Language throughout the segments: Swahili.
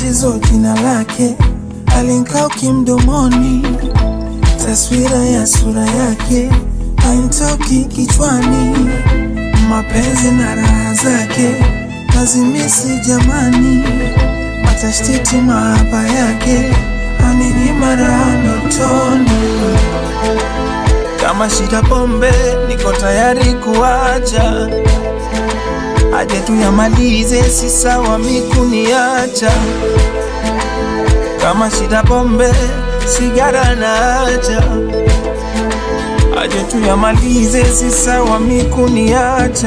tatizo jina lake alinkauki mdomoni, taswira ya sura yake hainitoki kichwani, mapenzi na raha zake nazimisi jamani, matashtiti mahaba yake aninyima raha ndotoni. Kama shida pombe, niko tayari kuacha, aje tu yamalize, si sawa mikuniacha. Kama shida pombe, sigara naacha, aje tu yamalize, si sawa mikuniacha.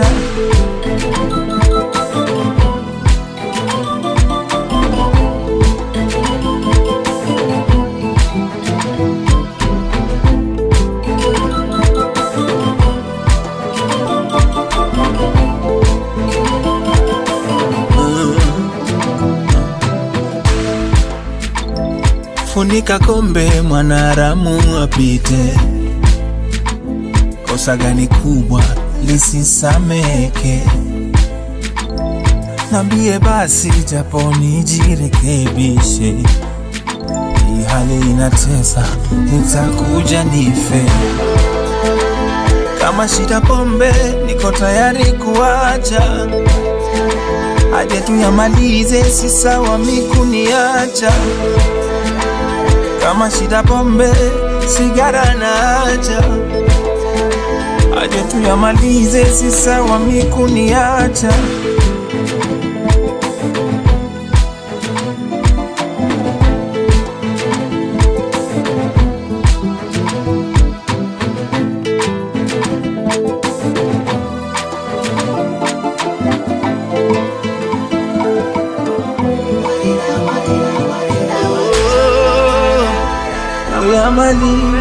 Funika kombe, mwanaramu apite. Kosa gani kubwa lisisameke? Nambie basi, japo nijirekebishe. Hii hali inatesa, nitakuja nife. Kama shida pombe, niko tayari kuacha, aje tu yamalize, si sawa mikuniacha kama shida pombe, sigara naacha, aje tu yamalize, si sawa mikuniacha. Oh, uyamalize